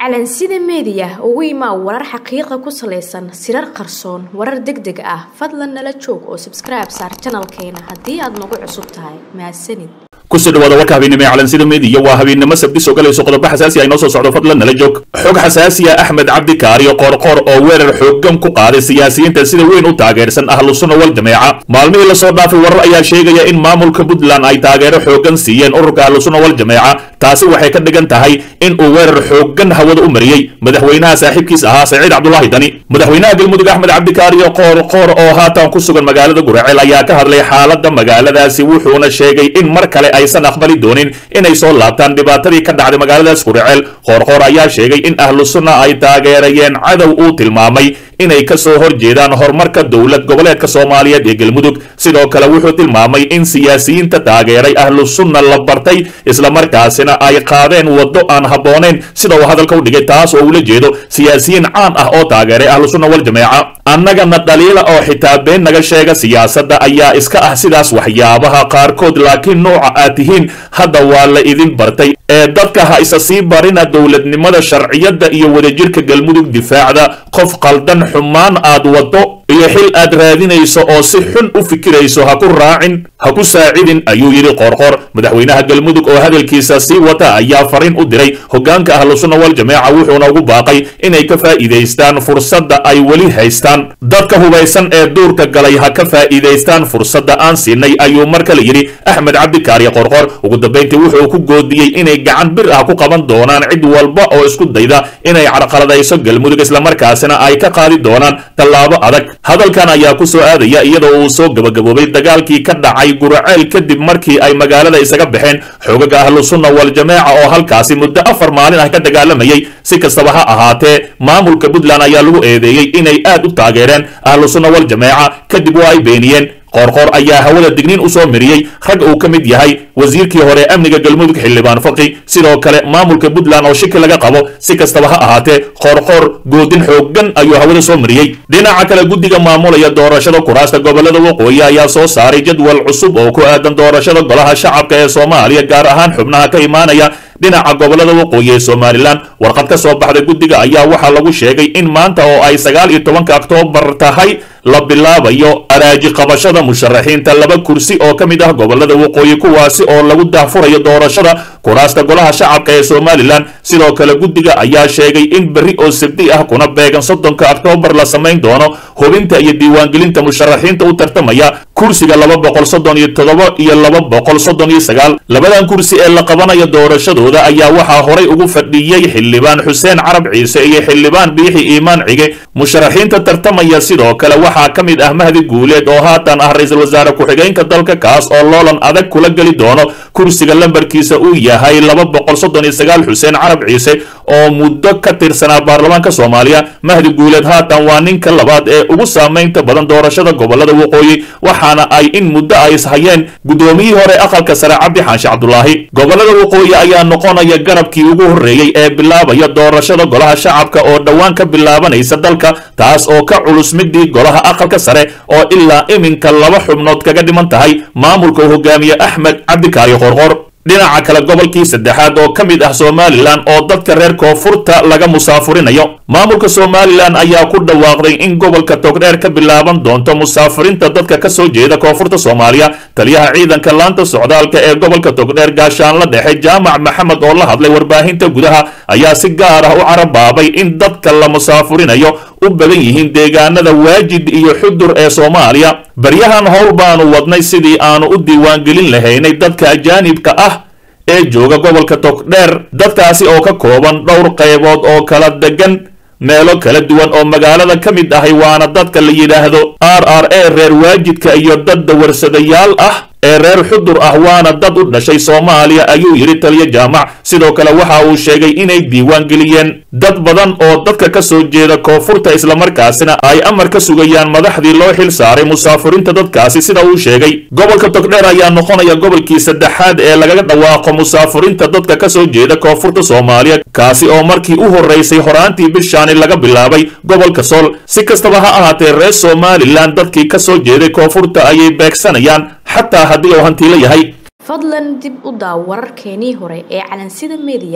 calansida meediya ugu imaa warar xaqiiqa ku salaysan sirar qarsoon warar deg deg ah fadlan nala joog oo sabskribe saar janalkeena haddii aad nagu cusub tahay mahadsanid kusoo dhawaada warka habeennimo ee calansida meediya waa habeennimo sabti soo galayso qodobo xasaasi ah inoo soo socdo fadlan nala joog xog xasaasiya axmed cabdi kaariyo qoorqoor oo weerar xooggan ku qaaday siyaasiyiinta sida weyn u taageersan ahlu sunna wal jameeca maalmihii lasoo dhaafay warar ayaa sheegaya in maamulka puntland ay taageero xooggan siiyeen ururka ahlu sunna wal jameeca taasi waxay ka dhigan tahay in uu weerar xooggan hawada u mariyey madaxweynaha saaxiibkiis ahaa saciid cabdulaahi dani madaxweynaha galmudug axmed cabdikaariyo qoorqoor oo haatan ku sugan magaalada guraceel ayaa ka hadlay xaaladda magaaladaasi wuxuuna sheegay in mar kale aysan aqbali doonin inay soo laabtaan dhibaatadii ka dhacday magaaladaas guraceel qoorqoor ayaa sheegay in ahlu sunna ay taageerayeen cadow uu tilmaamay inay ka soo hor jeedaan horumarka dowlad goboleedka soomaaliyeed ee galmudug sidoo kale wuxuu tilmaamay in siyaasiyiinta taageeray ahlu sunna la bartay islamarkaasina ay qaadeen waddo aan habboonayn sida uu hadalka u dhigay taas oo ula jeedo siyaasiyiin caan ah oo taageeray ahlu sunna wal jameeca annagana dhaliila oo xitaa been naga sheega siyaasadda ayaa iska ah sidaas waxyaabaha qaarkood laakiin nooca aad tihiin hadda waa la idin bartay ee dadka ha isa sii barina dowladnimada sharciyadda iyo wadajirka galmudug difaacda qof qaldan xumaan aad waddo iyo xil aad raadinayso oo si xun u fikirayso ha ku raacin ha ku saacidin ayuu yidhi qoorqoor madaxweynaha galmudug oo hadalkiisa sii wata ayaa fariin u diray hoggaanka ahlu sunna wal jameeca wuxuuna ugu baaqay inay ka faa'iidaystaan fursadda ay weli haystaan dadka hubaysan ee duurka galay ha ka faa'iidaystaan fursadda aan siinay ayuu mar kale yidhi axmed cabdikaariyo qoorqoor ugu dambayntii wuxuu ku goodiyey inay gacan bir ah ku qaban doonaan cid walba oo isku dayda inay carqaladayso galmudug islamarkaasina ay ka qaadi doonaan tallaabo adag hadalkan ayaa ku soo aadaya iyadoo uu soo gabagaboobay dagaalkii ka dhacay guraceel kadib markii ay magaalada isaga baxeen xoogaga ahlu sunna wal jameeca oo halkaasi muddo afar maalin ah ka dagaalamayay si kastaba ha ahaatee maamulka puntland ayaa lagu eedeeyey inay aad u taageereen ahlu sunna wal jameeca kadib waa ay beeniyeen qoorqoor ayaa hawada digniin u soo miriyey rag uu ka mid yahay wasiirkii hore amniga galmudug xildhibaan faqi sidoo kale maamulka puntland oo shiki laga qabo si kastaba ha ahaatee qoorqoor goodin xooggan ayuu hawada soo mariyey dhinaca kale guddiga maamulaya doorashada kuraasta gobolada waqooyi ayaa soo saaray jadwal cusub oo ku aadan doorashada golaha shacabka ee soomaaliya gaar ahaan xubnaha ka imaanaya dhinaca gobolada waqooyi ee somalilan warqad ka soo baxday guddiga ayaa waxaa lagu sheegay in maanta oo ay sagaal iyo tobanka oktoobar tahay la bilaabayo araaji qabashada musharaxiinta laba kursi oo ka mid ah gobolada waqooyi kuwaasi oo lagu daahfurayo doorashada kuraasta golaha shacabka ee somalilan sidoo kale guddiga ayaa sheegay in berri oo sabdi ah kuna beegan soddonka oktoobar la samayn doono hubinta iyo diiwaangelinta musharaxiinta u tartamaya kursiga laba boqol soddon iyo toddoba iyo laba boqol soddon iyo sagaal labadan kursi ee la qabanayo doorashadooda ayaa waxaa horay ugu fadhiyey xildhibaan xuseen carab ciise iyo xildhibaan biixi iimaan cige musharaxiinta tartamaya sidoo kale waxaa ka mid ah mahdi guuleed oo haatan ah ra-iisul wasaare ku-xigeenka dalka kaas oo loolan adag kula geli doono kursiga lambarkiisa uu yahay laba boqol soddon iyo sagaal xuseen carab ciise oo muddo ka tirsanaa baarlamaanka soomaaliya mahdi guuleed haatan waa ninka labaad ee ugu saamaynta badan doorashada gobolada waqooyi waxaana ay in muddo ay ishayeen guddoomiyihii hore aqalka sare cabdi xaanshe cabdulaahi gobolada waqooyi ayaa noqonaya garabkii ugu horreeyey ee bilaabaya doorashada golaha shacabka oo dhowaan ka bilaabanaysa dalka taas oo ka culus midii golaha aqalka sare oo ilaa iminka laba xubnood kaga dhiman tahay maamulka uu hogaamiye axmed cabdikaari qorqor dhinaca kale gobolkii saddexaad oo ka mid ah somalilan oo dadka reer koonfurta laga musaafurinayo maamulka somalilan ayaa ku dhawaaqday in gobolka togdheer ka bilaaban doonto musaafirinta dadka ka soo jeeda koonfurta soomaaliya taliyaha ciidanka laanta socdaalka ee gobolka togdheer gaashaanla dhexe jaamac maxamed oo la hadlay warbaahinta gudaha ayaa si gaar ah u carabaabay in dadka la musaafurinayo u badan yihiin deegaanada waajid iyo xudur ee soomaaliya baryahan howl baanu wadnay sidii aanu u diiwaangelin lahaynay dadka ajaanibka ah ee jooga gobolka togdheer dadkaasi oo ka kooban dhowr qaybood oo kala degan meelo kala duwan oo magaalada ka mid ahay waana dadka la yidhaahdo r r a reer waajidka iyo dad dawarsadayaal ah ee reer xudur ah waana dad u dhashay soomaaliya ayuu yidhi taliyo jaamac sidoo kale waxa uu sheegay inay diiwaan geliyeen dad badan oo dadka ka soo jeeda koonfurta islamarkaasina ay amar ka sugayaan madaxdii loo xil saaray musaafuriinta dadkaasi sida uu sheegay gobolka togdheer ayaa noqonaya gobolkii saddexaad ee lagaga dhawaaqo musaafuriinta dadka ka soo jeeda koonfurta soomaaliya kaasi oo markii u horraysay horaantii bishaani laga bilaabay gobolka sool si kastaba ha ahaatee reer somalilan dadkii ka soo jeeday koonfurta ayay beegsanayaan xataa haddii uu hantiilo yahay fadlan dib u daaw wararkeenii hore ee calansida meediya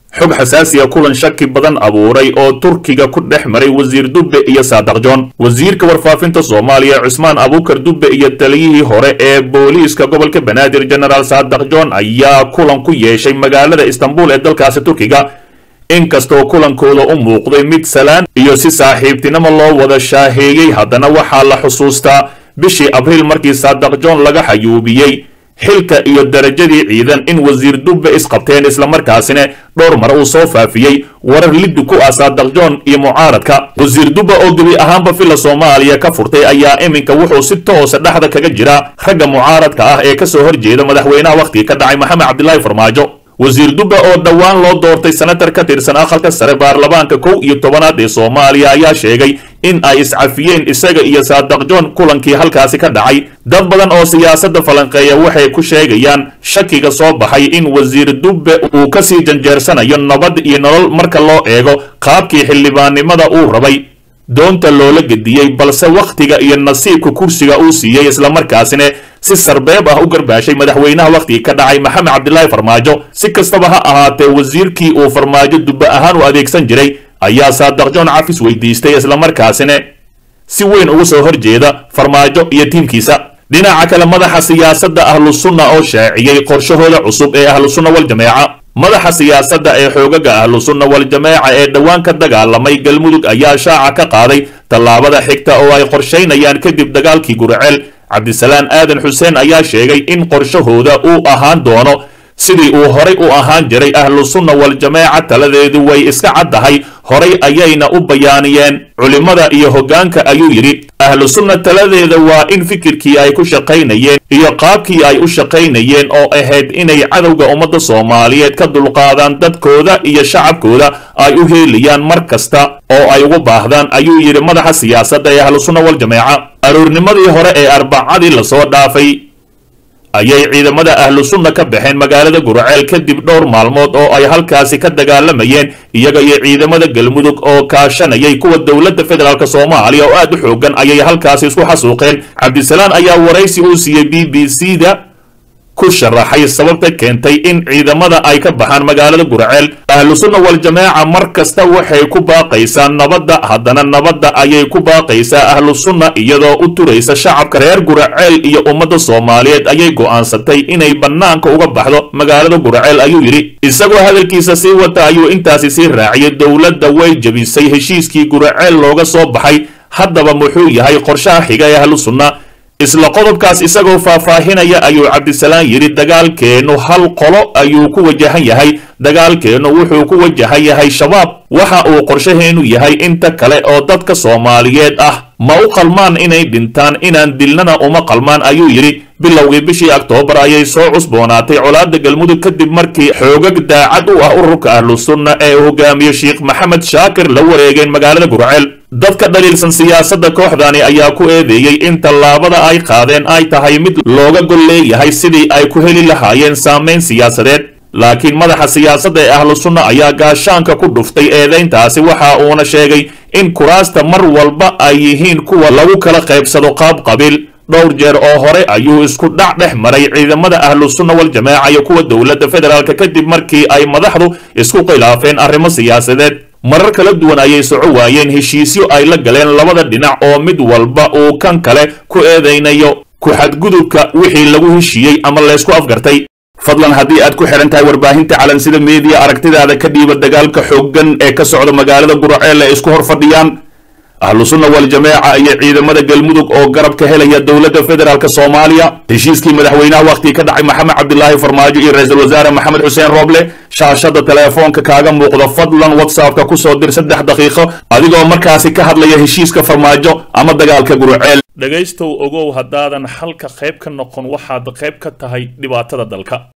xog xasaasiya kulan shaki badan abuuray oo turkiga ku dhex maray wasiir dubbe iyo saadaq john wasiirka warfaafinta soomaaliya cusmaan abuukar dubbe iyo taliyihii hore ee booliiska gobolka banaadir genaraal saadaq john ayaa kulan ku yeeshay magaalada istanbul ee dalkaasi turkiga inkastoo kulankooda u muuqday mid salaan iyo si saaxiibtinimo loo wada shaaheeyey haddana waxaa la xusuustaa bishii abriil markii saadaq john laga xayuubiyey xilka iyo darajadii ciidan in wasiir dubbe isqabteen islamarkaasina dhowr mar uu soo faafiyey warar liddi ku ah saadaq john iyo mucaaradka wasiir dubbe oo gebi ahaanba filla soomaaliya ka furtay ayaa iminka wuxuu si toosa dhexda kaga jira ragga mucaaradka ah ee kasoo horjeeda madaxweynaha wakhtiga ka dhacay maxamed cabdilaahi farmaajo wasiir dubbe oo dhowaan loo doortay senatar ka tirsan aqalka sare baarlamaanka kow iyo tobanaad ee soomaaliya ayaa sheegay in ay iscafiyeen isaga iyo saadaq john kulankii halkaasi ka dhacay dad badan oo siyaasadda falanqeeya waxay ku sheegayaan shakiga soo baxay in wasiir dubbe uu kasii janjeersanayo nabad iyo nolol marka loo eego qaabkii xildhibaannimada uu rabay doonta loola gediyey balse wakhtiga iyo nasiibka kursiga uu siiyey islamarkaasina si sarbeeb ah u garbaashay madaxweynaha wakhtigii ka dhacay maxamed cabdilaahi farmaajo si kastaba ha ahaatee wasiirkii uu farmaajo dubbe ahaan u adeegsan jiray ayaa saadaq john cafis weydiistay islamarkaasina si weyn uga soo horjeeda farmaajo iyo tiimkiisa dhinaca kale madaxa siyaasadda ahlusunna oo shaaciyey qorshahooda cusub ee ahlusunna waljameeca madaxa siyaasadda ee xoogaga ahlusunna waljameeca ee dhowaan ka dagaalamay galmudug ayaa shaaca ka qaaday tallaabada xigta oo ay qorshaynayaan kadib dagaalkii gurceel cabdisalaan aadan xuseen ayaa sheegay in qorshahooda uu ahaan doono sidii uu horay u ahaan jiray ahlu sunna waljameeca taladeedu way iska caddahay horay ayayna u bayaaniyeen culimmada iyo hoggaanka ayuu yidhi ahlu sunna taladeeda waa in fikirkii ay ku shaqaynayeen iyo qaabkii ay u shaqaynayeen oo ahayd inay cadowga ummadda soomaaliyeed ka dulqaadaan dadkooda iyo shacabkooda ay u heelayaan mar kasta oo ay ugu baahdaan ayuu yidhi madaxa siyaasadda ee ahlu sunna waljameeca aroornimadii hore ee arbacadii lasoo dhaafay ayay ciidamada ahlu sunna ka baxeen magaalada gurceel kadib dhowr maalmood oo ay halkaasi ka dagaalamayeen iyaga iyo ciidamada galmudug oo kaashanayay kuwa dowladda federaalk soomaaliya oo aad u xoogan ayay halkaasi isku xasuuqeen cabdisalaan ayaa waraysi uu siiyey b b c da ku sharaxay sababta keentay in ciidamada ay ka baxaan magaalada gurceel ahlu sunna waljamaaca mar kasta waxay ku baaqaysaa nabadda haddana nabadda ayay ku baaqaysaa ahlu sunna iyadoo u turaysa shacabka reer gurceel iyo ummadda soomaaliyeed ayay go'aansatay inay bannaanka uga baxdo magaalada gurceel ayuu yidhi isagoo hadalkiisa sii wata ayuu intaasi sii raaciyay dowladda way jebisay heshiiskii gurceel looga soo baxay haddaba muxuu yahay qorshaha xiga ee ahlu sunna isla qodobkaas isagoo faahfaahinaya ayuu cabdisalaan yidhi dagaalkeennu hal qolo ayuu ku wajahan yahay dagaalkeennu wuxuu ku wajahan yahay shabaab waxa uu qorshaheennu yahay inta kale oo dadka soomaaliyeed ah ma u qalmaan inay dhintaan inaan dilnana uma qalmaan ayuu yidhi bilowgii bishii oktoobar ayay soo cusboonaatay colaadda galmudug kadib markii xoogag daacad u ah ururka ahlu sunna ee uu hogaamiye sheekh maxamed shaakir la wareegeen magaalada gurceel dadka dhaliilsan siyaasadda kooxdani ayaa ku eedeeyey in tallaabada ay qaadeen ay tahay mid looga gol leeyahay sidii ay ku heli lahaayeen saamayn siyaasadeed laakiin madaxa siyaasadda ee ahlu sunna ayaa gaashaanka ku dhuftay eedayntaasi waxa uuna sheegay in kuraasta mar walba ay yihiin kuwa lagu kala qaybsado qaab qabiil dhowr jeer oo hore ayuu isku dhac dhex maray ciidamada ahlu sunna waljamaaca iyo kuwa dowladda federaalk kadib markii ay madaxdu isku khilaafeen arrimo siyaasadeed marar kala duwan ayay soco waayeen heshiisyo ay la galeen labada dhinac oo mid walba uu kan kale ku eedaynayo ku-xadgudubka wixii lagu heshiiyey ama laysku afgartay fadlan haddii aad ku xidhan tahay warbaahinta calansida meediya aragtidaada ka dhiiba dagaalka xooggan ee ka socda magaalada gurceel ee isku hor fadhiyaan ahlu sunna waljamaaca iyo ciidamada galmudug oo garab ka helaya dowladda federaalk soomaaliya heshiiskii madaxweynaha wakhtigii ka dhacay maxamed cabdilaahi farmaajo iyo ra-iisul wasaare maxamed xuseen rooble shaashada teleefoonka kaaga muuqda fadlan whatsappka kusoo dir saddex daqiiqo adigoo markaasi ka hadlaya heshiiska farmaajo ama dagaalka gurceel dhegaystow ogow haddaadan xalka qayb ka noqon waxaad qayb ka tahay dhibaatada dalka